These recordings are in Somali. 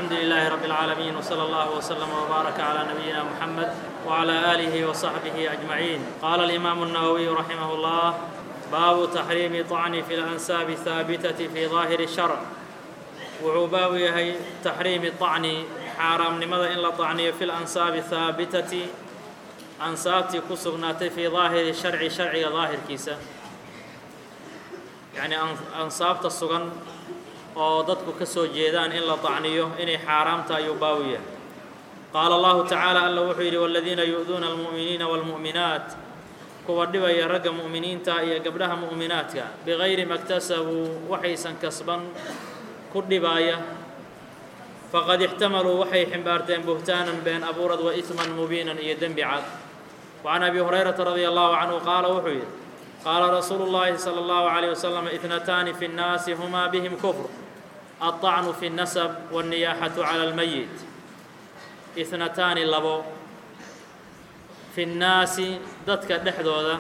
الحمد لله رب العالمين وصلى الله وسلم وبارك على نبينا محمد وعلى آله وصحبه أجمعين قال الإمام النووي رحمه الله باب تحريم طعن في الأنساب الثابتة في ظاهر الشرع wuxuu baabu yahay taxriimi طacni xaaraamnimada in la طacniyo fi lansaabi haabitati ansaabtii ku sugnaatay fii daahiri sharci sharciga daahirkiisa yacnii ansaabta sugan oo dadku ka soo jeedaan in la طacniyo inay xaaraamta ayuu baabu yahay qaala allahu tacaala alla wuxuu yidhi wاladiina yu'duuna almu'miniina wاlmu'minaat kuwa dhibaya ragga mu'miniinta iyo gabdhaha mu'minaadka bigayri ma اktasabuu waxaysan kasban ku dhibaaya faqad ixtamaluu waxay ximbaarteen buhtaanan been abuurad wa isman mubiinan iyo dembi cad wa can abi hurayrata radia allahu canhu qaala wuxuu yidhi qaala rasuulu llaahi sala allahu calayh wasalam itnataani fi nnaasi humaa bihim kufr alطacnu fi اnnasab wاnniyaaxatu cala almayit itnataani labo fi nnaasi dadka dhexdooda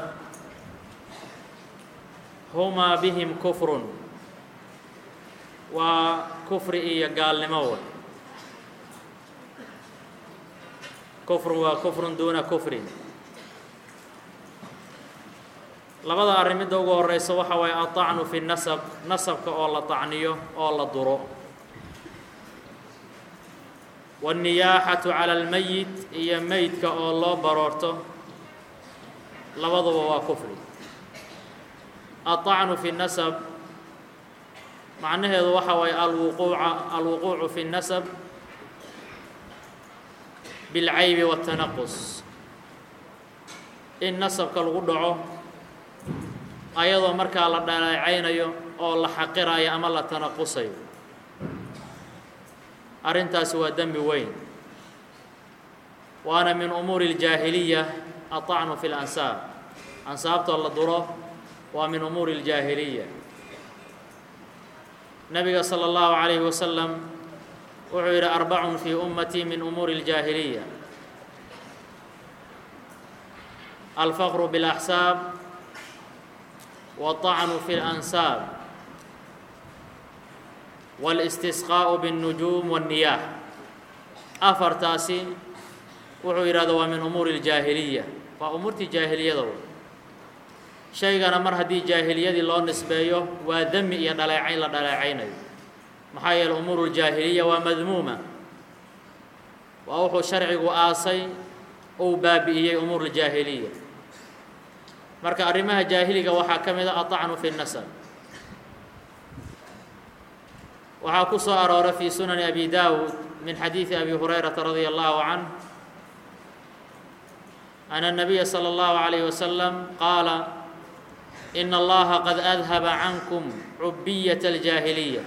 humaa bihim kufrun waa kufri iyo gaalnimo way kufrun waa kufrun duuna kufrin labada arrin midda ugu horeysa waxa waaye aطacnu fi nasab nasabka oo la طacniyo oo la duro waالniyaaxatu calى اlmeyit iyo meydka oo loo baroorto labaduba waa kufri aلطacnu fi nasab macnaheedu waxa waaye alwuquuca alwuquucu fi اnnasab biاlcaybi waالtanaqus in nasabka lagu dhaco ayadoo markaa la dhaleecaynayo oo la xaqirayo ama la tanaqusayo arrintaasi waa dembi weyn waana min umuuri اljaahiliya aطacnu fi اlansaab ansaabtoo la duro waa min umuuri اljaahiliya nabiga slى اllahu عalayه wasalam wuxuu yidhi arbacun fii ummatii min umuuri اljaahiliya alfaqru bاlaxsaab waطacnu fi اlansaab wاlistisqaaءu bالnujuum wالniyaax afartaasi wuxuu yidhahda waa min umuuri اljaahiliya waa umuurtii jaahiliyada shaygana mar haddii jaahiliyadii loo nisbeeyo waa demi iyo dhaleecayn la dhaleecaynayo maxaa yeele umuuru ljaahiliya waa madmuuma waa wuxuu sharcigu aasay uu baabi'iyey umuur ljaahiliya marka arrimaha jaahiliga waxaa ka mid a aطacnu fi nasab waxaa ku soo aroora fi sunani abi dawud min xadiidi abi hurayrata radia allahu canh ana الnabiya slى اllahu عalayه wasalam qaala in allaha qad adhaba cankum cubiyaة اljaahiliya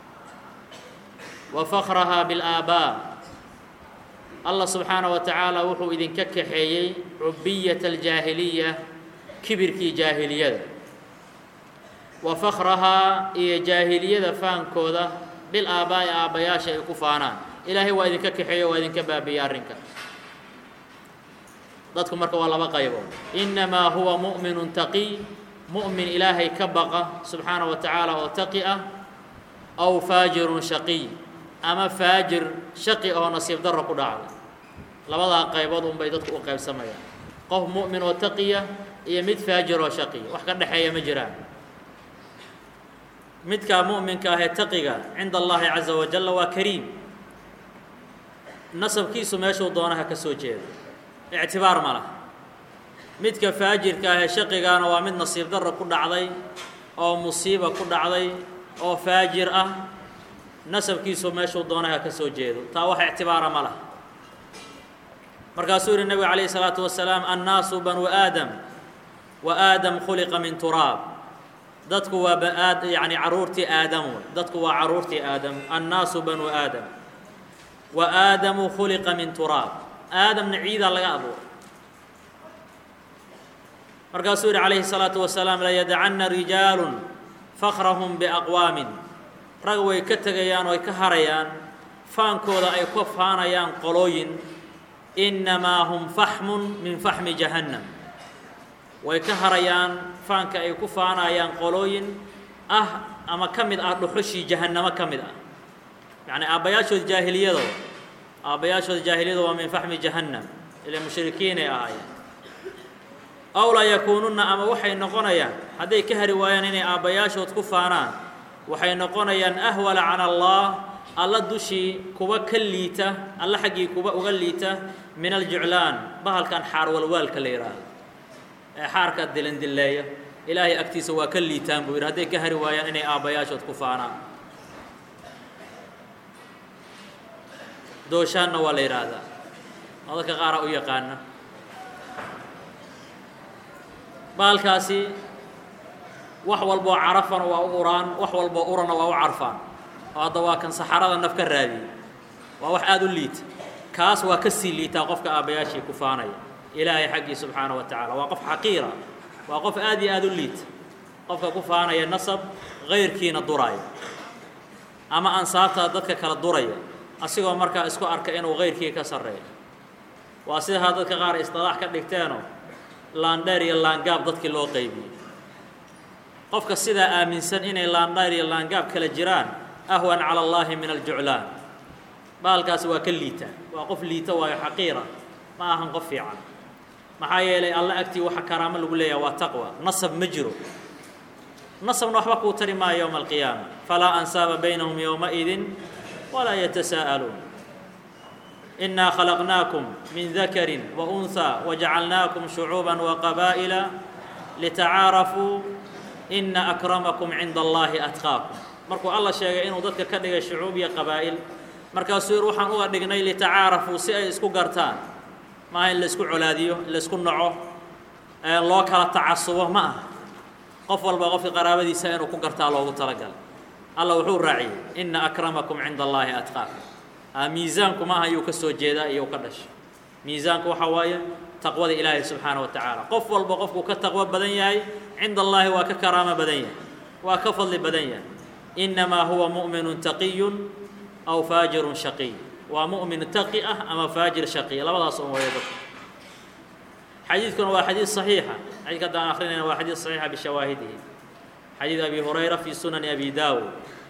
wa fakraha biاlآaabaa allah subxaanaه wa tacaala wuxuu idinka kaxeeyey cubiyaة اljaahiliya kibirkii jaahiliyada wa fakrahaa iyo jaahiliyada faankooda bilaabaa'i aabbayaasha ay ku faanaan ilaahay waa idinka kaxeeyo waa idinka baabiya arrinka dadku marka waa laba qaybood inamaa huwa mu'minu taqiy mu'min ilaahay ka baqa subxaanaه wa tacaala oo taqi ah aw faajirun shaqiy ama faajir shaqi oo nasiib darro ku dhacday labadaa qaybood unbay dadku u qaybsamayaan qof mu'min oo taqiya iyo mid faajir oo shaqiya wax ka dhexeeya ma jiraan midkaa mu'minka ahee taqiga cinda allahi caza wajalla waa kariim nasabkiisu meeshuu doonaha ka soo jeedo ictibaar ma laha midka faajirka ahee shaqigaana waa mid nasiib darro ku dhacday oo musiiba ku dhacday oo faajir ah nasabkiisu meeshuu doonaha ka soo jeedo taa wax ictibaara ma laha markaasuu yihi nebigu calayhi salaatu wasalaam annaasu banuu aadam wa aadam khuliqa min turaab dadku waa baad yacni carruurtii aadam wey dadku waa carruurtii aadam annaasu banuu aadam wa aadamu khuliqa min turaab aadamna ciidaa laga abuuray markaasuu yihi calayhi الsalaatu wasalaam layadacanna rijaalu fakrahum biaqwaamin rag way ka tegayaan oo ay ka harayaan faankooda ay ka faanayaan qolooyin inamaa hum faxmun min faxmi jahannam way ka harayaan faanka ay ku faanayaan qolooyin ah ama ka mid ah dhuxushii jahannamo ka mid ah yacni aabbayaashood jaahiliyado aabbayaashood jaahiliyada waa min faxmi jahannam ila mushrikiinay ahaayeen aw laa yakuununna ama waxay noqonayaan hadday ka hari waayaan inay aabbayaashood ku faanaan waxay noqonayaan ahwala cala allah alla dushii kuwa ka liita alla xaggii kuwa uga liita min aljuclaan bahalkan xaar walwaalka la yidhaahdo ee xaarka dilandilleeya ilaahay agtiisa waa ka liitaan buu yidhi hadday ka hari waayaan inay aabbayaashood ku faanaan dooshaanna waa la yidhaahdaa oo dadka qaara u yaqaana baalkaasi wax walboo carafana waa u uraan wax walboo urana waa u carfaan oo hadda waa kan saxarada naf ka raadiyey waa wax aada u liita kaas waa ka sii liitaa qofka aabbayaashii ku faanaya ilaahay xaggii subxaana wa tacaala waa qof xaqiira waa qof aad iyo aada u liita qofka ku faanaya nasab kayrkiina duraya ama ansaabta dadka kala duraya asigoo markaa isku arka inuu kayrkii ka sarreeyo waa sidaa dadka qaar isdalaax ka dhigteenoo laandheer iyo laangaab dadkii loo qaybiyey qofka sidaa aaminsan inay laandheer iyo laangaab kala jiraan ahwan cala allaahi min aljuclaan baalkaasi waa ka liita waa qof liita waayo xaqiira ma ahan qof fiican maxaa yeelay alla agtii waxa karaamo lagu leeyaha waa taqwa nasab ma jiro nasabna waxba kuu tari maayo yowma alqiyaama falaa ansaaba baynahum yowmaidin walaa yatasaa'aluun إنا خلقناكم من ذكر وأنثى وجعلناكم شعوبا وقبائل لتعاarفوا إن أكرمكم عند اللahi أتقاكم markuu alla sheegay inuu dadka ka dhigay شhucuub iyo qabaa'ل markaasuu yir waxaan uga dhignay litacaarafuu si ay isku gartaan maaha in laisku colaadiyo in laisku naco loo kala tacasubo ma aha qof walba qofka qaraabadiisa inuu ku gartaa loogu talagalay alla wuxuu raaciyey إna أكرمكم عinda اللahi أتقاكم miisaanku maaha ayuu ka soo jeedaa iyo u ka dhashay miisaanku waxaa waaye taqwada ilaahay subxaana wa tacaala qof walba qofkuu ka taqwo badan yahay cinda allaahi waa ka karaamo badan yahay waa ka fadli badan yahay innamaa huwa mu'minun taqiyun aw faajirun shaqiy waa mu'min taqi ah ama faajir shaqiy labadaas un waya dadka xadiidkuna waa xadiid صaxiixa xadidka haddaan akrinayna waa xadiid صaxiixa bishawaahidihi xadiid abi hurayra fi sunani abi daawud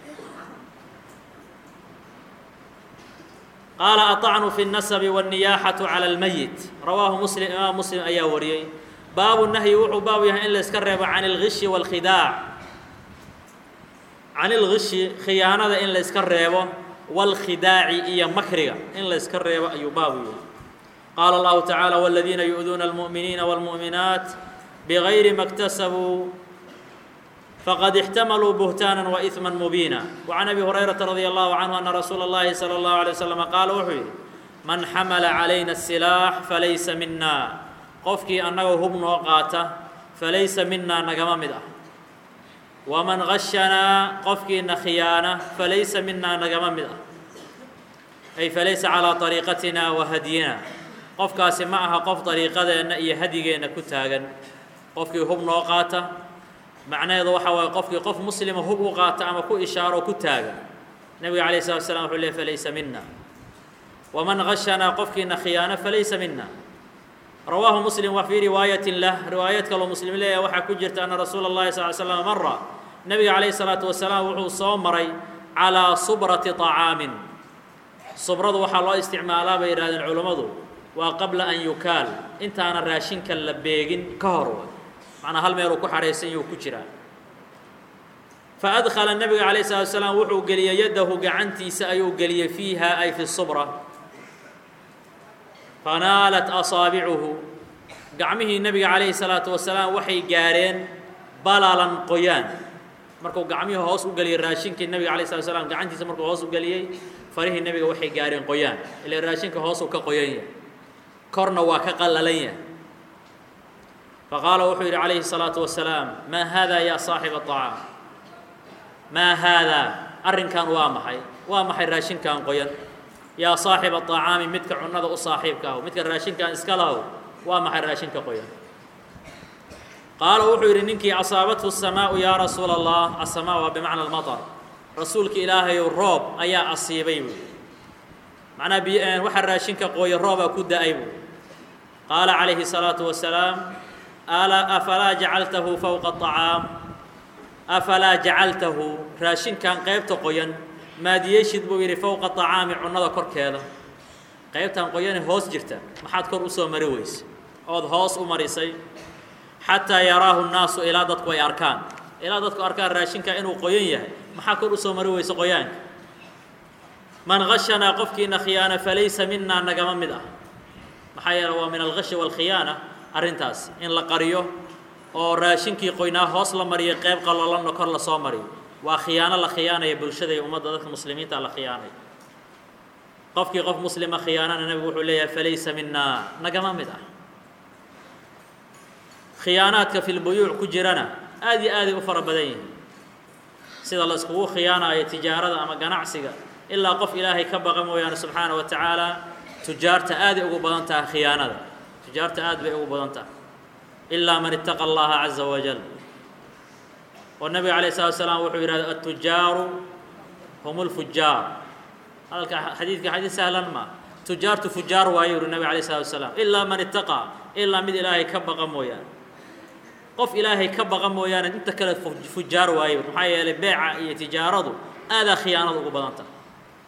qaala aطacnu fi الnasabi wالniyaaxaةu calى اlmeyit rawaahu muslim imaam muslim ayaa wariyey baabu nahyi wuxuu baabu yahay in la iska reebo can اlgishi wاlkhidaac can اlgishi khiyaanada in la iska reebo wاlkhidaaci iyo makriga in la iska reebo ayuu baabu yahay qaala اllahu taعaalى wاladiina yu'duuna اlmuؤminiina wاlmuؤminaat bغayri ma اktasabuu fqad اxtamaluu buhtaaنا وإثma mubiina وعan abi hurayraةa radي الlahu canhu ana rasuula الlahi salى الlahu عalيه waslm qaala wuxuu yidhi man xamala calayna الsilaax falaysa mina qofkii annaga hub noo qaata falaysa mina nagama mid ah waman gashanaa qofkiina khiyaana falaysa mina nagama mid ah ay falaysa calىa طariiqatina wa hadyina qofkaasi ma aha qof dariiqadeenna iyo hadigeenna ku taagan qofkii hub noo qaata macnaheedu waxa waaye qofkii qof muslima hub u qaata ama ku ishaaro ku taaga nebiga calayh slat slam wuxuu ley falaysa mina waman gashanaa qofkiina khiyaano falaysa mina rawaahu muslim wa fii riwaayatin lah riwaayad kaloo muslim leeyahay waxaa ku jirta ana rasuula اllahi sal l slam mara nebiga calayh salaatu wasalaam wuxuu soo maray calaa subrati طacaamin subradu waxaa loo isticmaalaa bay yidhahdeen culummadu waa qabla an yukaal intaana raashinka la beegin ka hor macnaa hal meeluu ku xahaysan yuu ku jiraa faadkhala nebiga calayh salatu salaam wuxuu geliyey yaddahu gacantiisa ayuu geliyey fiiha ay fi subra fanaalat asaabicuhu gacmihii nebiga calayhi salaatu wasalaam waxay gaarheen balalan qoyaan markuu gacmihii hoos u geliyey raashinkii nebiga alayh salatu slam gacantiisa markuu hoos u geliyey farihii nebiga waxay gaarheen qoyaan ila raashinka hoosuu ka qoyan yahay korna waa ka qallalan yahay faqaala wuxuu yidhi calayhi الsalaaةu wasalaam maa haada ya saaxiba الطacaam maa haadaa arrinkan waa maxay waa maxay raashinkan qoyan yaa saaxiba الطacaami midka cunada u saaxiibka ahu midka raashinkan iska lahow waa maxay raashinka qoyan qaala wuxuu yidhi ninkii asaabathu الsamaau yaa rasuula الlah aلsamaa waa bimacna اlmaطr rasuulka ilaahayow roob ayaa asiibay buu macnaa b waxaa raashinka qooya roobaa ku da-ay buu qaala calayhi الsalaaةu wasalaam afalaa jacaltahu fowqa acaam afalaa jacaltahu raashinkan qaybta qoyan maad yeeshid buu yidhi fowqa طacaami cunnada korkeeda qaybtan qoyane hoos jirta maxaad kor u soo mari weyse ood hoos u marisay xataa yaraahu nnaasu ilaa dadku ay arkaan ilaa dadku arkaan raashinka inuu qoyan yahay maxaa kor u soo mari weyse qoyaanka man gashanaa qofkiina khiyaana falaysa minaa nagama mid ah maxaa yeele waa min algashi waalkhiyaana arrintaas in la qariyo oo raashinkii qoynaa hoos la mariyo qayb qalolanna kor lasoo mariyo waa khiyaano la khiyaanaya bulshada iyo ummadda dadka muslimiinta la khiyaanaya qofkii qof muslima khiyaanana nebigu wuxuu leeyahay falaysa minaa nagama mid ah khiyaanaadka fi lbuyuuc ku jirana aad iyo aaday u fara badan yihiin sida la iskugu khiyaanayo tijaarada ama ganacsiga ilaa qof ilaahay ka baqa mooyaane subxaana wa tacaala tujaarta aaday ugu badan tahay khiyaanada tujaarta aad bay ugu badan tahay ilaa man ittaqa allaha caza wajal oo nabiga alayh salatu salaam wuxuu yidhahda atujaaru hum lfujaar hadalka xadiidka xadiid sahlan ma tujaartu fujaar waayo yuri nabig alayh salatu salaam ilaa man ittaqaa ilaa mid ilaahay ka baqa mooyaane qof ilaahay ka baqa mooyaane inta kale fujaar waayo maxaa yeelay beeca iyo tijaaradu aadaa khiyaanada ugu badan tahay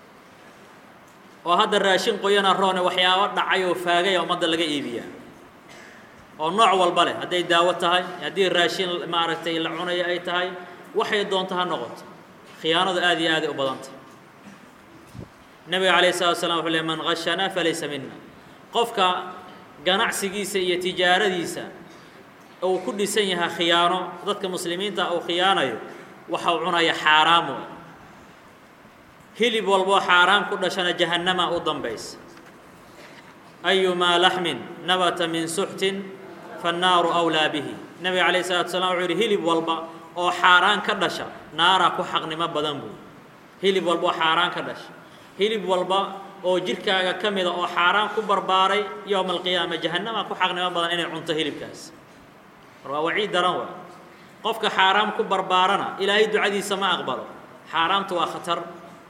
oo hadda raashin qoyana roone waxyaabo dhacay oo faagaya ummadda laga iibiyaa oo nooc walba leh hadday daawo tahay haddii raashin maaragtay la cunayo ay tahay waxay doonto ha noqoto khiyaanadu aad iyo aaday u badantah nebiga calayh salatu slam wuxuu ley man gashanaa falaysa mina qofka ganacsigiisa iyo tijaaradiisa uu ku dhisan yahay khiyaano dadka muslimiinta uu khiyaanayo waxa uu cunaya xaaraam wey hilib walboo xaaraam ku dhashana jahannama u dambaysa ayumaa laxmin nabata min suxtin fannaaru awlaa bihi nebiga calayh salatu salam wuxuu yidhi hilib walba oo xaaraan ka dhasha naaraa ku xaqnimo badan buu hilib walba oo xaaraan ka dhasha hilib walba oo jidhkaaga ka mida oo xaaraan ku barbaaray yowma alqiyaama jahannama ku xaqnimo badan inay cunto hilibkaas mar waa waciid daran waa qofka xaaraam ku barbaarana ilaahay ducadiisa ma aqbalo xaaraamtu waa khatar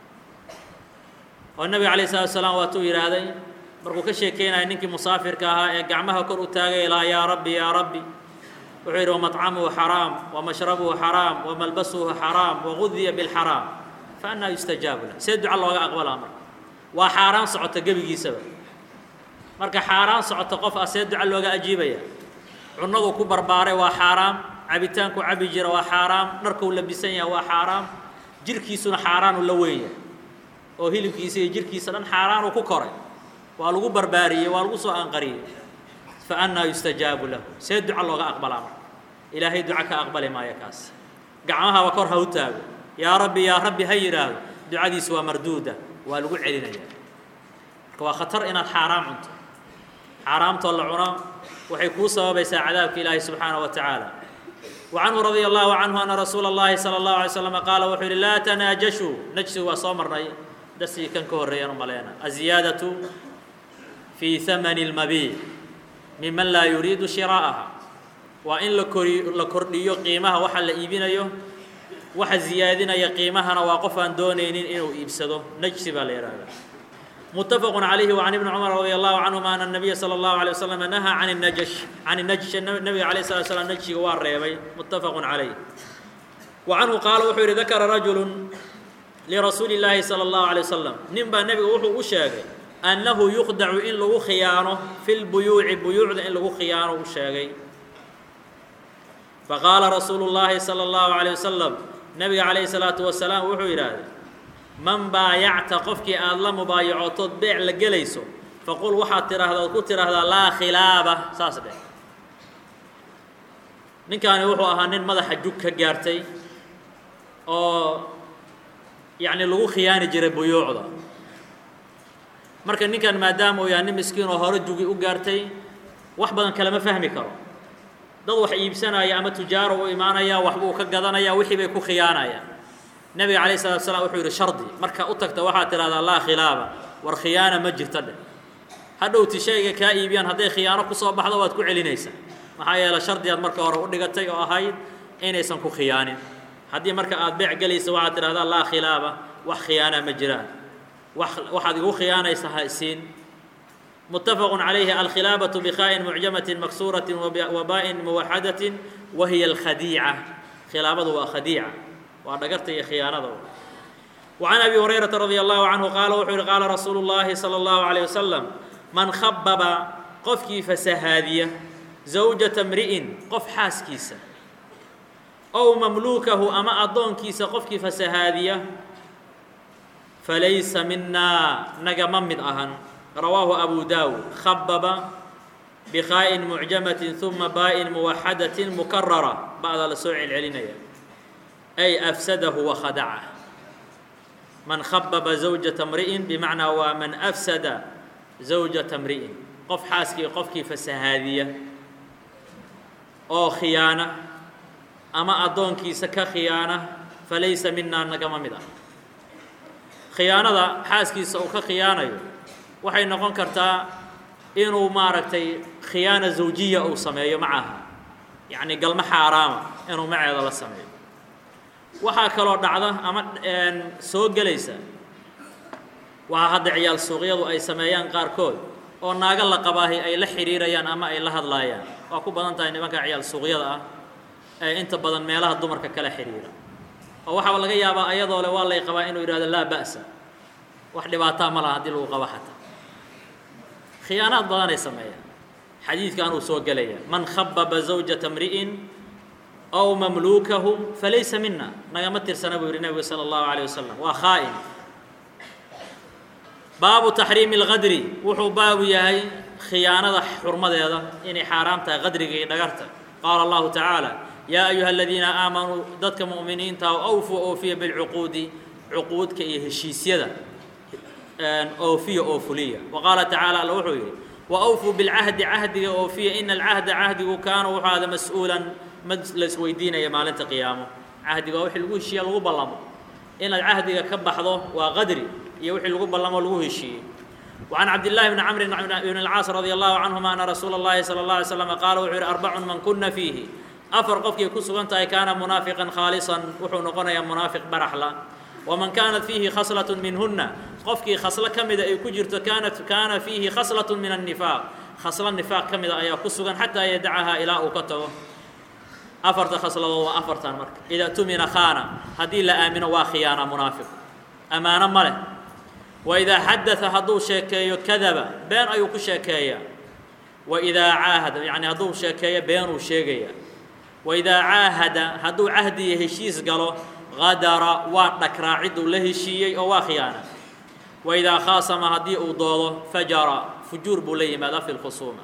oo nebiga calayh salatu salaam waatuu yidhaahday markuu ka sheekeynaya ninkii musaafirka ahaa ee gacmaha kor u taagay ilaa yaa rabbi yaa rabbi wuxuu yidhi wamaطcamuhu xaraam wamashrabuhu xaraam wamalbasuhu xaraam wagudiya bilxaraam fa annaa yustajaabu lah see duca looga aqbalaa marka waa xaaraan socota gebigiisaba marka xaaraan socota qof ah see duca looga ajiibaya cunadu ku barbaaray waa xaaraam cabitaanku cabi jira waa xaaraam dharkuu labisan yahay waa xaaraam jirhkiisuna xaaraanu la weenya oo hilibkiisa iyo jirhkiisa dhan xaaraanuu ku koray waa lagu barbaariyey waa lagu soo anqariyey fa annaa yustajaabu lahu see duca looga aqbalaa marka ilaahay duca ka aqbali maayo kaas gacmahaba kor ha u taago yaa rabbi yaa rabbi ha yidhaahdo ducadiisu waa marduuda waa lagu celinaya marka waa khatar inaad xaaraam cunto xaaraamtoo la cuno waxay kuu sababaysaa cadaabka ilaahi subxaanaه wa tacaala وcanhu radي الlahu canhu ana rasuula الlahi salى الlahu عalay slm qaala wuxuu yihi laa tanaajashuu najsigu waa soo marnay darsigii kan ka horreeyaan u maleyna aziyaadaةu fii hamani اlmabiic miman laa yuriidu shiraa'aha waa in la kori la kordhiyo qiimaha waxa la iibinayo waxa ziyaadinaya qiimahana waa qof aan doonaynin inuu iibsado najsi baa la yihahda متفق عليه وعن ابن عمر رضي الله عنهما أن النبي صلى الله عليه وسلم نهى عن النجش عن النجش النبي عليه الصلاة والسلام نجش واريبي متفق عليه وعنه قال وحير ذكر رجل لرسول الله صلى الله عليه وسلم نبا النبي وحو أشاقي أنه يخدع إن لغو خيانه في البيوع بيوع إن لغو خيانه أشاقي فقال رسول الله صلى الله عليه وسلم نبي عليه الصلاة والسلام وحو إرادي man baayacta qofkii aada la mubaayacotood beec la gelayso faqul waxaad tidhaahdaa ood ku tidhaahdaa laa khilaaba saas dheh ninkaani wuxuu ahaa nin madaxa jug ka gaartay oo yacni lagu khiyaani jiray buyuucda marka ninkan maadaama uu yahay nin miskiin oo hore jugi u gaartay wax badan kalama fahmi karo dad wax iibsanaya ama tujaaro u imaanaya waxbuu ka gadanaya wixii bay ku khiyaanayaan nabiga calayh salatu slam wuxuu yidhi shardi marka u tagta waxaad tidhahdaa laa khilaaba war khiyaana ma jirta dheh hadhowti shayga kaa iibiyaan hadday khiyaano kusoo baxdo waad ku celinaysaa maxaa yeele shardigaad marka hore u dhigatay oo ahayd inaysan ku khiyaanin haddii marka aad beec gelaysa waxaad tidhahdaa laa khilaaba wax khiyaana ma jiraan wax waxaad igu khiyaanaysa ha isiin متفق عليه الخلابة بخاء معجمة مكسورة وباء موحدة وهي الخديعة خلابة وخديعة waa dhagarta iyo khiyaanada وعن أبي هريرة رضي الله عنه قال وحر قال رسول الله صلى الله عليه وسلم من خبب قفكي فسهادية زوجة امرئ قف حاسكيسة أو مملوكه أما أضون كيسة قفكي فسهادية فليس منا نجم من أهن رواه أبو داود خبب بخاء معجمة ثم باء موحدة مكررة بعد السوع العلينية أي أفسده وخدعه من خبب زوجة امرئ بمعنى ومن أفسد زوجة امرئ قف حاسكي قفكي فسهادية أو خيانة أما أدونكي سكا خيانة فليس منا نقم مدا خيانة حاسكي سوكا خيانة waxay noqon kartaa inuu maaragtay khiyaana zawjiya uu sameeyo macaha yacni galmo xaaraama inuu maceeda la sameeyo waxaa kaloo dhacda ama soo gelaysa waxaa hadda ciyaal suuqyadu ay sameeyaan qaarkood oo naago la qabaahi ay la xidhiirayaan ama ay la hadlaayaan waa ku badan tahay nimanka ciyaal suuqyada ah ee inta badan meelaha dumarka kala xidhiira oo waxaaba laga yaabaa ayadoo le waa lay qabaa inuu yidhahdo laa ba'sa wax dhibaataa ma laha haddii lagu qabo xataa khiyaanaad badanay sameeyaan xadiidkan uu soo gelaya man khababa zawjata mri'in أو مملوكه فليس منا نغم ترسنا بيقول النبي صلى الله عليه وسلم وخائن باب تحريم الغدر وحو باب يهي خيانة حرمة هذا إني حرامتها غدر دغرت قال الله تعالى يا أيها الذين آمنوا ضدك مؤمنين تاو أوفوا أوفي بالعقود عقود كي هشيسيدا أوفي أوفلية وقال تعالى الوحي وأوفوا بالعهد عهد أوفي إن العهد عهد كان وهذا مسؤولا mad la isweydiinaya maalinta qiyaamo cahdiga wixii lagu heshiiya lagu ballamo inaad cahdiga ka baxdo waa qadri iyo wixii lagu ballamo lagu heshiiyey وعن عبد الله بن عمرو بن العاص رضي الله عنهما أن رسول الله صلى الله عليه وسلم قال وحر أربع من كنا فيه أفر قفك كسوغنت كان منافقا خالصا وحو نقنا منافق برحلا ومن كانت فيه خصلة منهن قفك خصلة كمدة أي كجرت كانت كان فيه خصلة من النفاق خصلة النفاق كمدة أي كسوغن حتى يدعها إلى أوكته afarta khasladood waa afartan marka idaa tumina khaana haddii la aamino waa khiyaana munaafiq ammaano ma leh wa idaa xadaa hadduu sheekeeyo kadaba been ayuu ku sheekeeyaa wa idaa caahada yacni hadduu sheekeeyo beenuu sheegaya wa idaa caahada hadduu cahdiya heshiis galo qadara waa dhakraa cidduu la heshiiyey oo waa khiyaana wa idaa khaasama haddii uu doodo fajara fujuur buu la yimaada fi lkhusuuma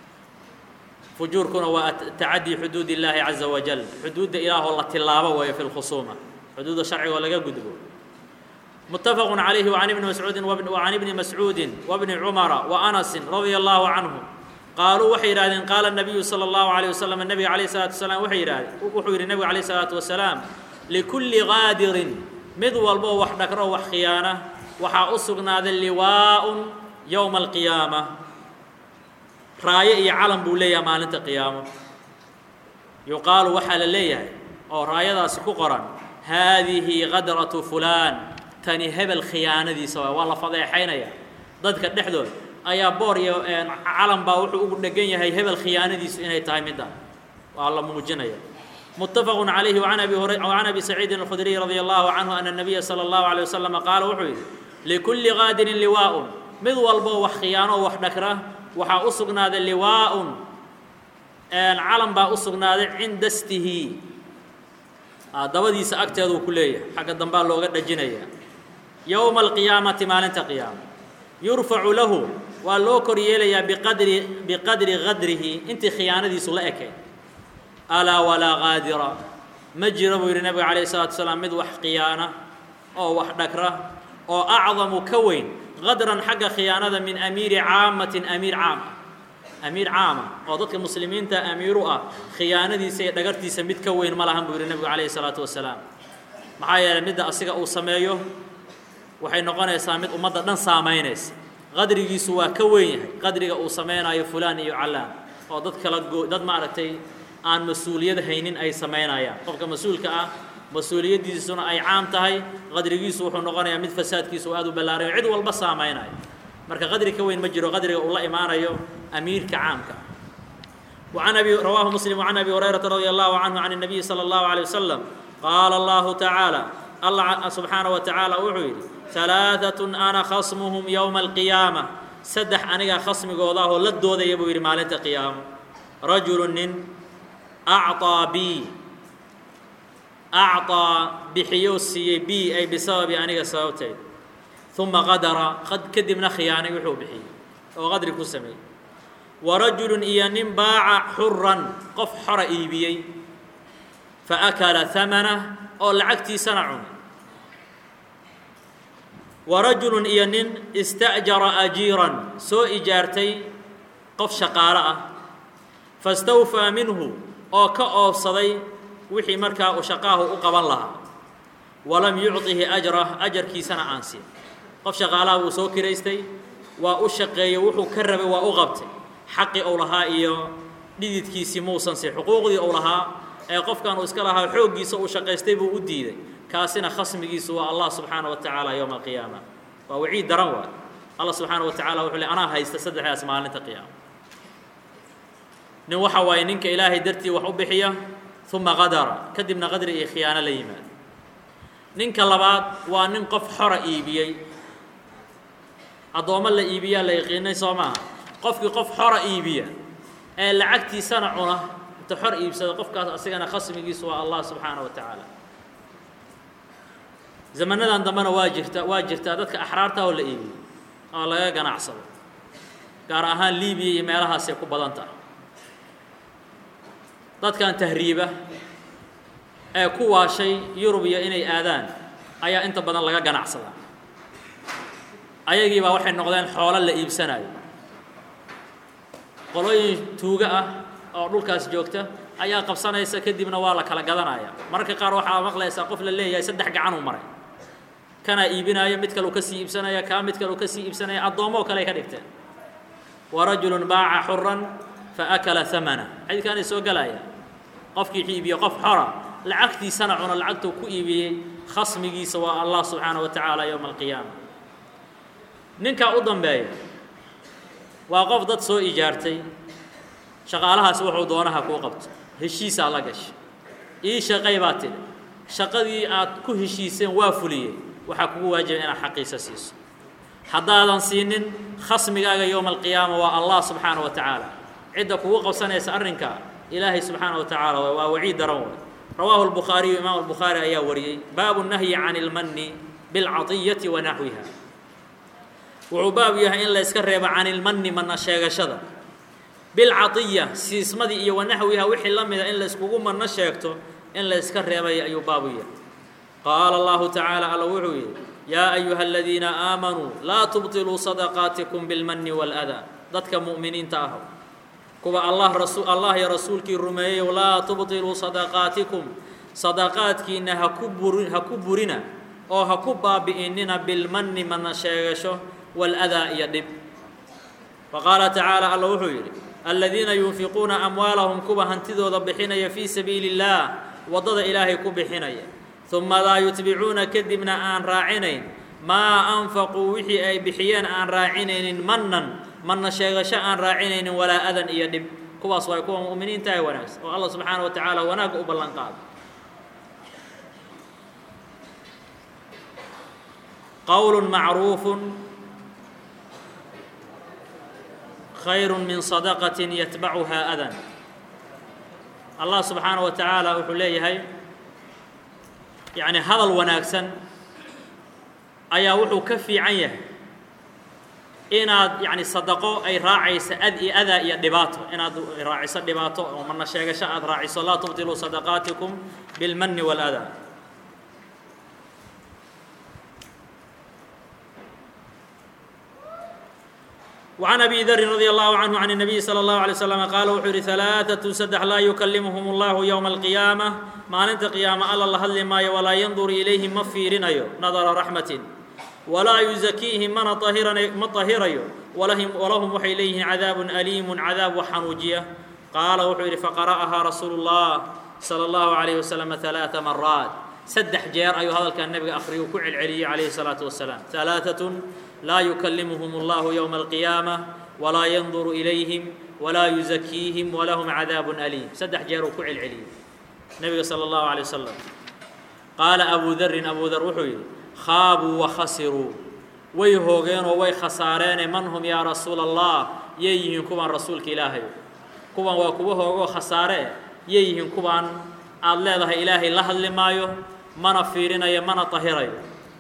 فجوركنا وتعدي حدود الله عز وجل حدود إله الله تلابة وهي في الخصومة حدود الشرع ولا قدبه متفق عليه وعن ابن مسعود وابن وعن ابن مسعود وابن عمر وأنس رضي الله عنهم قالوا وحيراد قال النبي صلى الله عليه وسلم النبي عليه الصلاة والسلام وحيراد وحير النبي عليه الصلاة والسلام لكل غادر مذول بو وحدك روح خيانة وحا أسقنا ذا اللواء يوم القيامة raayo iyo calan buu leeyahay maalinta qiyaamo yuqaalu waxaa la leeyahay oo raayadaasi ku qoran haadihi qadratu fulaan tani hebel khiyaanadiisa waay waa la fadeexaynaya dadka dhexdood ayaa boor iyo calan baa wuxuu ugu dhegan yahay hebel khiyaanadiisu inay tahay midda waa la muujinaya متفق عليه وعن ابي هريره وعن ابي سعيد الخدري رضي الله عنه ان النبي صلى الله عليه وسلم قال وحي لكل غادر لواء مذ والبو وخيانه وحدكره waxaa u sugnaaday liwaaun calan baa u sugnaaday cinda stihi dabadiisa agteeduu ku leeyahay xagga dambaa looga dhajinaya yowma alqiyaamati maalinta qiyaama yurfacu lahu waa loo kor yeelayaa biqadri biqadri qadrihi intii khiyaanadiisu la ekay alaa walaa qaadira ma jiro buu yidhi nabiga calayh isalatu wasalaam mid wax khiyaana oo wax dhagra oo acdamu ka weyn qadran xagga khiyaanada min amiiri caamatin amiir caam amiir caama oo dadka muslimiinta amiiru ah khiyaanadiisa iyo dhagartiisa mid ka weyn ma lahan buu yidhi nebigu calayhi salaatu wasalaam maxaa yeelay midda asiga uu sameeyo waxay noqonaysaa mid ummadda dhan saamaynaysa qadrigiisu waa ka weyn yahay qadriga uu samaynayo fulaan iyo callaan oo dad kala goo dad maaragtay aan mas-uuliyad haynin ay samaynayaan qofka mas-uulka ah mas-uuliyaddiisuna ay caam tahay qadrigiisu wuxuu noqonayaa mid fasaadkiisu aad u ballaarayo cid walba saamaynaya marka qadri ka weyn ma jiro qadriga uu la imaanayo أميرك عامك وعن أبي رواه مسلم وعن أبي هريرة رضي الله عنه عن النبي صلى الله عليه وسلم قال الله تعالى allah subxaanaه wa tacaala wuxuu yidhi ثalaaثaة ana khasmuhum yowma alqiyaama saddex anigaa khasmigooda ahoo la doodaya buu yidhi maalinta qiyaamo rajulu nin acطىa bi acطىa bixiyo siiyey bi ay bisababi aniga sababteed uma qadara kadibna khiyaanay wuxuu bixiyey oo qadri ku sameeyey warajulu iyo nin baaca xuran qof xora iibiyey faakala hamanah oo lacagtiisana cunay warajulu iyo nin ista'jara ajiiran soo ijaartay qof shaqaalo ah fastawfaa minhu oo ka oobsaday wixii markaa uu shaqaahu u qaban lahaa walam yucطihi ajrah ajarkiisana aan siin qof shaqaalaha buu soo kiraystay waa u shaqeeyey wuxuu ka rabay waa u qabtay xaqii uu lahaa iyo dhididkiisii muusan si xuquuqdii uu lahaa ee qofkan uu iska lahaa xooggiisa uu shaqaystay buu u diiday kaasina khasmigiisu waa allah subxaana wa tacaala yowma alqiyaama waa waciid daran waay allah subxaana wa tacala wuxuu le anaa haysta saddexdaas maalinta qiyaama nin waxa waaye ninka ilaahay dartii wax u bixiya uma qadara kadibna qadri iyo khiyaano la yimaado ninka labaad waa nin qof xora iibiyey addoommo la iibiyaa la yaqiinay soo maaha qofkii qof xora iibiya ee lacagtiisana cuna inta xor iibsada qofkaas asigana khasmigiisu waa allah subxaana wa tacaala zamanadan dambena waa jirta waa jirtaa dadka axraarta oo la iibiyo oo laga ganacsado gaar ahaan libiya iyo meelahaasay ku badan tahay dadkan tahriiba ee ku waashay yurubiya inay aadaan ayaa inta badan laga ganacsadaa ayagiibaa waxay noqdeen xoolo la iibsanayo qolooyin tuuga ah oo dhulkaas joogta ayaa qabsanaysa kadibna waa la kala gadanaya mararka qaar waxaa maqlaysaa qof la leeyahay saddex gacanuu maray kanaa iibinaayo mid kaleu ka sii iibsanaya kaa mid kaleu ka sii iibsanaya addoommoo kale ay ka dhigteen warajulun baaca xuran faakala hamana xadiidkaanay soo gelaya qofkii iibiye qof xora lacagtiisana cuno lacagtuu ku iibiyey khasmigiisa waa allah subxaana wa tacaala yowma alqiyaama ninkaa u dambeeya waa qof dad soo ijaartay shaqaalahaasi wuxuu doonaha kuu qabto heshiisaa la gashay ii shaqay baa tidhi shaqadii aad ku heshiiseen waa fuliyey waxaa kugu waajibay inaad xaqiisa siiso haddaadan siinin khasmigaaga yowma alqiyaama waa allah subxaana wa tacaala cidda kugu qabsanaysa arrinka ilaahay subxaana wa tacaala waa waciid daran way rawaahu albukhaariyu imaam albukhaari ayaa wariyey baabu nahyi can ilmanni bilcatiyati wa naxwiha wuxuu baab yahay in la yska reebo can ilmanni manna sheegashada bilcatiya siismadii iyo wanaxwiha wixii la mida in la yskugu manno sheegto in la yska reebay ayuu baabu yahay qaala allahu tacaala alla wuxuu yidhi yaa ayuha aladiina aamanuu laa tubtiluu sadaqaatikum bilmanni waaladaa dadka mu'miniinta ah kuwa allah rasu allah iyo rasuulkii rumeeyeyow laa tubtiluu sadaqaatikum sadaqaadkiinna ha ku buri ha ku burina oo ha ku baabi'inina bilmanni mana sheegasho waaladaa iyo dhib wa qaala tacaala alla wuxuu yidhi aladiina yunfiquuna amwaalahum kuwa hantidooda bixinaya fii sabiili اllaah waddada ilaahay ku bixinaya uma laa yutbicuuna kadibna aan raacinayn maa anfaquu wixii ay bixiyeen aan raacinaynin mannan manna sheegasho aan raacinaynin walaa adan iyo dhib kuwaas waay kuwa mu'miniinta ee wanaagsan oo allah subxaana wa tacaala wanaagga u ballan qaado qowl macruufu khayr min sadaqaة yatbacuha adan allah subxaana wa tacaala wuxuu leeyahay yani hadal wanaagsan ayaa wuxuu ka fiican yahay inaad yani sadaqo ay raacayso ad iyo adaa iyo dhibaato inaad raaciso dhibaato oo mana sheegasho aad raaciso laa tubtiluu sadaqaatikum bilmani wاlأdaa وعن أبي ذر رضي الله عنه عن النبي صلى الله عليه وسلم قال wuxuu yihi ثaلاثة سدح laa يكلمهم الله يومa القيامة maalinta قياamة alla la hadli maayo walaa ينdur إليهim ma fiirinayo نadra رaحمة وlaa يزكيهim mana ma طahirayo وlahum waxay leeyihiin عadاaب أليم عadاaب wax xanuujiya qaala wuxuu yihi faqرأها رasuul الله صلى الله عليه وسلم ثaلاث مرaaت saddex jeer ayuu hadalkaa nebiga akriyu ku celceliyey calayhi الsalaaةu wasalaam ثalaaثaة laa yukallimuhum اllahu yowma alqiyaamة walaa yanduru ilayhim walaa yuzakiihim walahum cadaab aliim saddex jeer uu ku celceliyey nebiga salى اllahu عalيه wasalam qaala abu darin abu dar wuxuu yidhi khaabuu wa khasiruu way hoogeenoo way khasaareene man hum yaa rasuula allah yay yihiin kuwaan rasuulka ilaahay kuwan waa kuwa hoogoo khasaare yay yihiin kuwaan aada leedahay ilaahay la hadli maayo mana fiirinayo mana tahirayo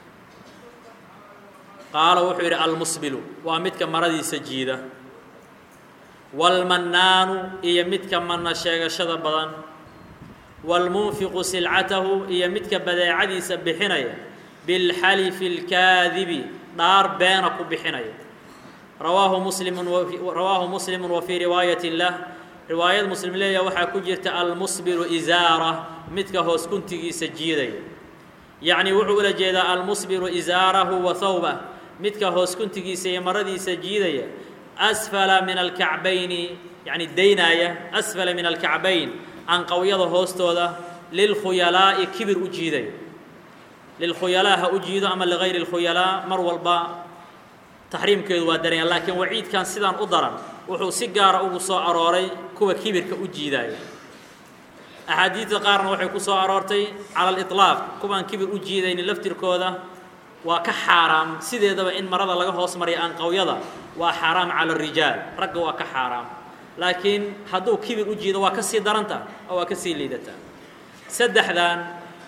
qaala wuxuu yidhi almusbilu waa midka maradiisa jiida waalmannaanu iyo midka manna sheegashada badan waalmunfiqu silcatahu iyo midka badeecadiisa bixinaya bilxalifi اlkaadibi dhaar beena ku bixinaya rawaahu muslimu rawaahu muslimu wa fii riwaayati lah riwaayad muslim leeya waxaa ku jirta almusbilu isaara midka hoos kuntigiisa jiidaya yacni wuxuu ula jeedaa almusbilu isaarahu wa hawbah midka hoos kuntigiisa iyo maradiisa jiidaya asfala min alkacbayni yacni daynaaya asfala min alkacbayn anqawyada hoostooda lilkhuyalaa'i kibir u jiidaya lilkhuyalaa ha u jiido ama ligayri اlkhuyalaa mar walba taxriimkeedu waa daranya laakiin waciidkan sidaan u daran wuxuu si gaara ugu soo arooray kuwa kibirka u jiidaaya axaadiidda qaarna waxay ku soo aroortay cala aliطlaaq kuwaan kibir u jiidaynin laftirkooda waa ka xaaraam sideedaba in marada laga hoos mariya anqawyada waa xaaraam cala arijaal ragga waa ka xaaraam laakiin hadduu kibir u jiido waa ka sii daranta oo waa ka sii liidataa saddexdan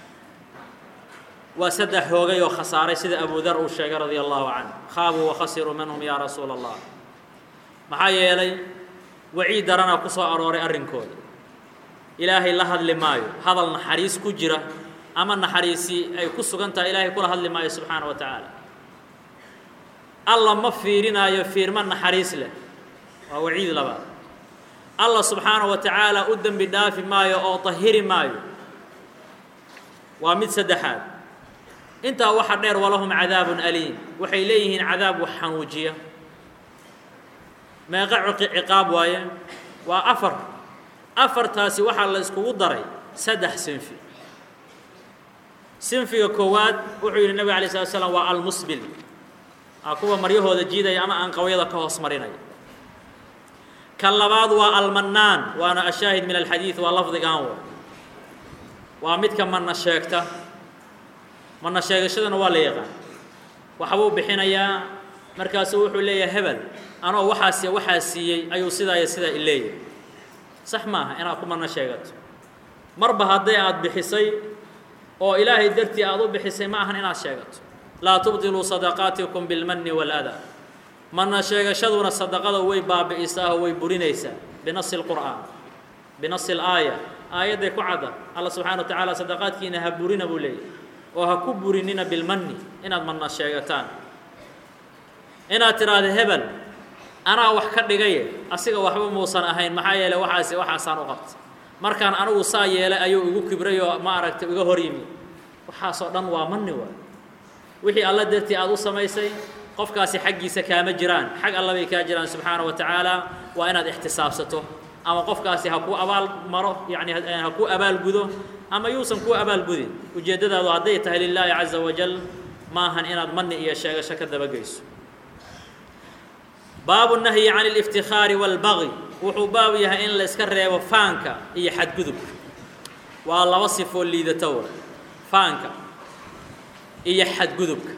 waa saddex hoogay oo khasaaray sida abu dar uu sheegay radia allahu canه khaabuu wakhasiruu minhum yaa rasuula اllah maxaa yeelay waciid daranaa ku soo arooray arrinkooda ilaahay la hadli maayo hadal naxariis ku jira ama naxariisi ay ku sugan tahay ilaahay kula hadli maayo subxaana wa tacaala alla ma fiirinaayo fiirma naxariis leh waa waciid labaad alla subxaana wa tacaala u dembi dhaafi maayo oo tahiri maayo waa mid saddexaad intaa waxa dheer walahum cadaabun aliim waxay leeyihiin cadaab wax xanuujiya meeqa ciqaab waaye waa afar afartaasi waxaa la iskugu daray saddex sinfi sinfiga koowaad wuxuu yidhi nebig alay slat slam waa almusbil aa kuwa maryahooda jiidaya ama anqawyada ka hoos marinaya ka labaad waa almannaan waana ashaahid min alxadiid waa lafdigan wa waa midka manna sheegta manna sheegashadana waa la yaqaan waxbuu bixinayaa markaasuu wuxuu leeyahay hebel anoo waxaas waxaa siiyey ayuu sidaa iyo sidaa i leeyahay sax maaha inaad ku manna sheegato marba hadday aada bixisay oo ilaahay dartii aada u bixisay ma ahan inaad sheegato laa tubdiluu sadaqaatikum bilmanni waaladaa manna sheegashaduna sadaqada way baabi'isaa oo way burinaysaa binasi lqur'aan binasi alaaya aayadday ku cadda alla subxana wa tacaala sadaqaadkiina ha burina buu leeyahy oo ha ku burinina bilmanni inaad manna sheegataan inaad tidhaahda hebel anaa wax ka dhigaye asiga waxba muusan ahayn maxaa yeeley waxaasi waxaasaan u qabtay markaan anigu saa yeelay ayuu igu kibray oo ma aragtay iga hor yimi waxaasoo dhan waa manni waay wixii alla dartii aada u samaysay qofkaasi xaggiisa kaama jiraan xag alla bay kaa jiraan subxaana wa tacaala waa inaad ixtisaabsato ama qofkaasi ha kuu abaal maro yacni ha kuu abaalgudo ama yuusan kuu abaalgudin ujeeddadaadu hadday tahay lilaahi caza wajal maahan inaad manni iyo sheegasho ka dabageyso baabu nahyi can اlاftikhaari wاlbagi wuxuu baabu yahay in la iska reebo faanka iyo xadgudubka waa laba sifoo liidato wa faanka iyo xadgudubka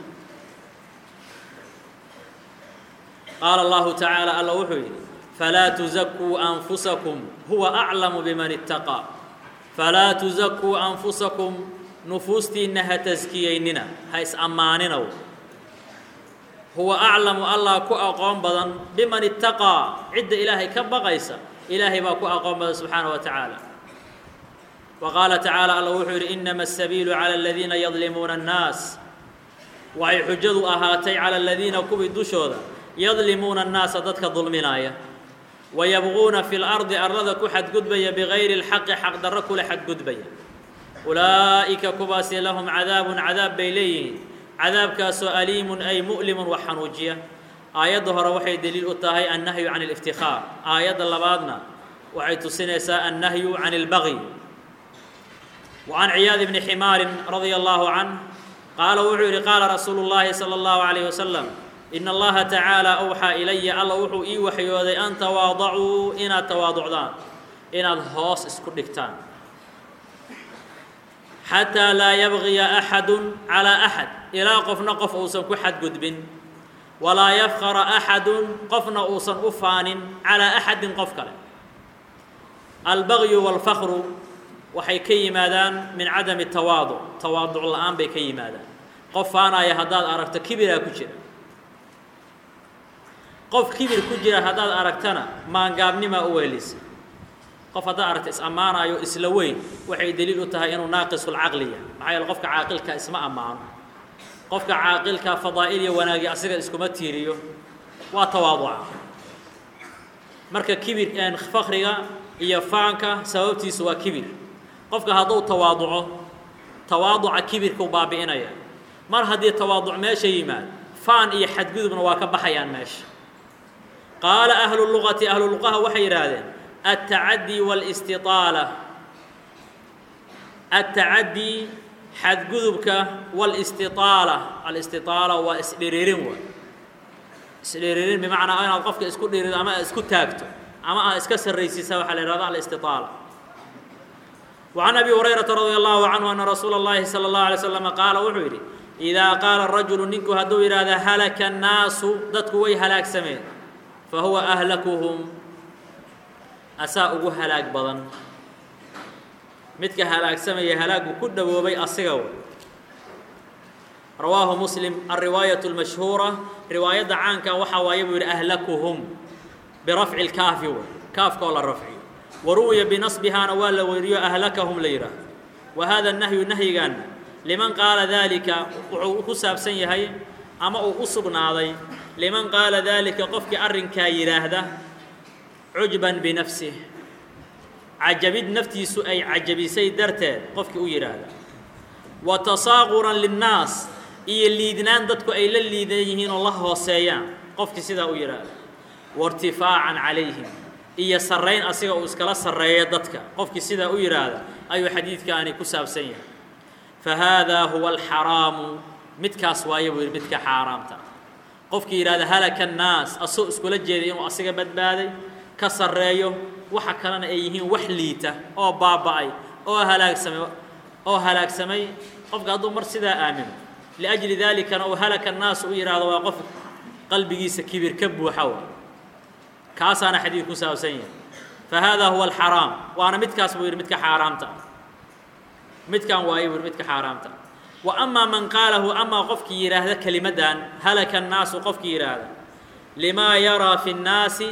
qaala اllahu tacaala alla wuxuu yidhi falaa tuzakuu anfusakum huwa aclamu biman itaqaa falaa tuzakuu anfusakum nufuustiinna ha taskiyeynina ha is-ammaaninow huwa aclamu allah ku aqoon badan biman itaqaa cidda ilaahay ka baqaysa ilaahay baa ku aqoon badan subxaana wa tacaala wa qaala tacaala alla wuxuu yidhi inama asabiilu cala aladiina yadlimuuna annaas waxay xujadu ahaatay cala aladiina kuwii dushooda yadlimuuna annaasa dadka dulminaaya wayabquuna fi lardi arlada ku xadgudbaya bigayri اlxaqi xaqdarro kula xadgudbaya ulaa'ika kuwaasi lahum cadaabun cadaab bay leeyihiin cadaabkaasoo aliimun ay mu'limun wax xanuujiya aayadda hore waxay deliil u tahay annahyu can اlاftikhaar aayadda labaadna waxay tusinaysaa annahyu can اlbagi وعن عياad بن حmاar رضي الله عنه qاala wuxuu yihi qاala rasuul الlahi slى الlaه عليه وسلم إن الlaha تaعaaلى أwxىa إlaya alla wuxuu ii waxyooday an تwaadacuu inaad tawaaducdaan inaad hoos isku dhigtaan xataa laa yabgiya axadu calaa axad ilaa qofna qof uusan ku xadgudbin walaa yafqara axadun qofna uusan u faanin calaa axadin qof kale albagyu waalfakru waxay ka yimaadaan min cadami tawaaduc tawaaduc la-aan bay ka yimaadaan qof faanaya haddaad aragto kibiraa ku jira qof kibir ku jira haddaad aragtana maangaabnimaa u weelisa qof haddaad aragta is-ammaanayo isla weyn waxay deliil u tahay inuu naaqisulcaqli yahay maxaa yeele qofka caaqilka isma ammaano qofka caaqilka fadaa'il iyo wanaagi asiga iskuma tiiriyo waa tawaaduca marka kibir fakriga iyo faanka sababtiisu waa kibir qofka hadduu tawaaduco tawaaduca kibirkuu baabi'inaya mar haddii tawaaduc meesha yimaad faan iyo xadgudubna waa ka baxayaan meesha qaala ahlu luqati ahlu luqaha waxay yidhaahdeen altacaddi wاlاstiطaala altacaddi xadgudubka wاlاstiطaala alistiطaala waa isdhiriirin wa isdhiriirin bimacnaa inaad qofka isku dhirido ama aad isku taagto ama aad iska sarraysiisa waxaa la yihahda alistiطaala وعن أبي هريرة رضي الله عنه أن رsuuل اللhi صلى الله عليه وسلم qاaل wuxuu yidhi إذا qاaلa الرaجuل ninku hadduu yidhahda هلكa الناasu dadku way halaagsameen fahuوa أهلكهم asaa ugu halaag badan midka halaagsamaya halaagu ku dhowoobay asiga w rawaahu msلم الرiwaaيaة المashهuuرة riwaayadda caanka waxaa waaye buu yidhi أهلكهم برفع الكaafi w kaafka oo la rafciyo waruwiya binasbihaana waa la weriyo ahlakahum la yidhaah wa hada nahyu nahyigan liman qaala daalika wuxuu ku saabsan yahay ama uu u sugnaaday liman qaala daalika qofkii arrinkaa yidhaahda cujban binafsih cajabid naftiisu ay cajabisay darteed qofkii u yidhaahda wa tasaaquran linnaas iyo liidnaan dadku ay la liidan yihiin oo la hooseeyaan qofkii sidaa u yidhaahda wairtifaacan calayhim iyo sarrayn asiga uu iskala sarreeyo dadka qofkii sidaa u yidhaahda ayuu xadiidkaani ku saabsan yahay fa haadaa huwa alxaraamu midkaas waaye buu yidhi midka xaaraamta qofkii yidhahda halaka annaas asoo iskula jeeday inuu asiga badbaaday ka sarreeyo waxa kalena ay yihiin wax liita oo baaba'ay oo halaagsamay oo halaagsamay qofka hadduu mar sidaa aamino liajli daalikana uu halaka annaas u yidhaahdo waa qof qalbigiisa kibir ka buuxa wa kaasaana xadiid ku saabsan yahay fa haadaa huwa alxaraam waana midkaas buu yidhi midka xaaraamta midkan waaye buu yidhi midka xaaraamta wa amaa man qaalahu amaa qofkii yidhaahda kelimaddan halaka annaasu qofkii yidhaahda limaa yaraa fi nnaasi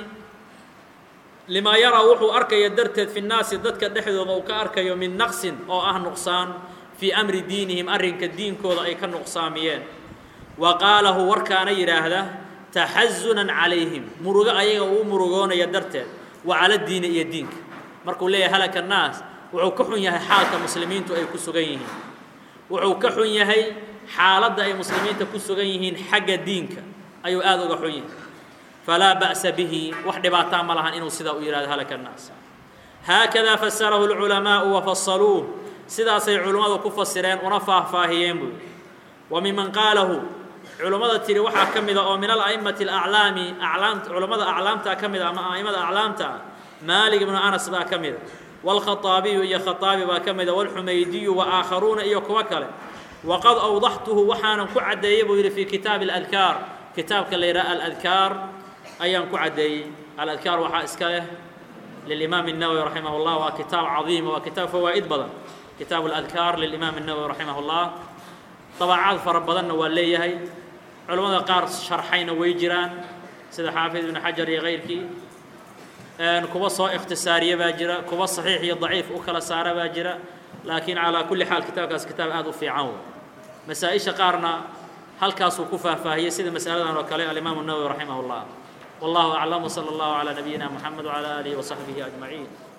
limaa yaraa wuxuu arkaya darteed fi nnaasi dadka dhexdooda uu ka arkayo min naqsin oo ah nuqsaan fii amri diinihim arrinka diinkooda ay ka nuqsaamiyeen wa qaalahu warkaana yidhaahda taxazunan calayhim murugo ayaga uu murugoonaya darteed wa cala diini iyo diinka markuu leeyahay halaka annaas wuxuu ka xun yahay xaalka muslimiintu ay ku sugan yihiin wuxuu ka xun yahay xaaladda ay muslimiinta ku sugan yihiin xagga diinka ayuu aada uga xun yahay falaa ba'sa bihi wax dhibaataa ma lahan inuu sidaa u yihahdo halaka annaas haakadaa fasarahu lculamaa'u wa fasaluuh sidaasay culimmadu ku fasireen una faahfaahiyeen buu wa miman qaalahu culammada tiri waxaa ka mida oo min ala'imati alaclaami aclaamta culammada aclaamtaa ka mida ama a'imada aclaamta ah maalik ibnu anas baa ka mida wاlkhaطaabiyu iyo khaطaabi baa ka mida wاlxumaydiyu wa aakharuuna iyo kuwo kale waqad awdaxtuhu waxaanan ku caddeeyey buu yidhi fii kitaabi اladkaar kitaabka la yidhaha aladkaar ayaan ku caddeeyey aladkaar waxaa iska leh lilimaam الnawowi raximah اllah waa kitaab cadiima waa kitaab fawaa'id badan kitaabu اladkaar lilimaam الnawowi raximah اllah dabaacaad fara badanna waa leeyahay culamada qaar sharxayna way jiraan sida xaafid ibnu xajar iyo kayrkii kuwa soo ikhtisaariya baa jira kuwa saxiix iyo daciif u kala saara baa jira laakiin calaa kulli xaal kitaabkaas kitaab aada u fiican wey masaa-isha qaarna halkaasuu ku faahfaahiyey sida masaladan oo kale alimaamu nawowi raximah اllah wallahu aclam wsala allahu calaa nabiyina moxamed wcalaa aalihi wasaxbihi ajmaciin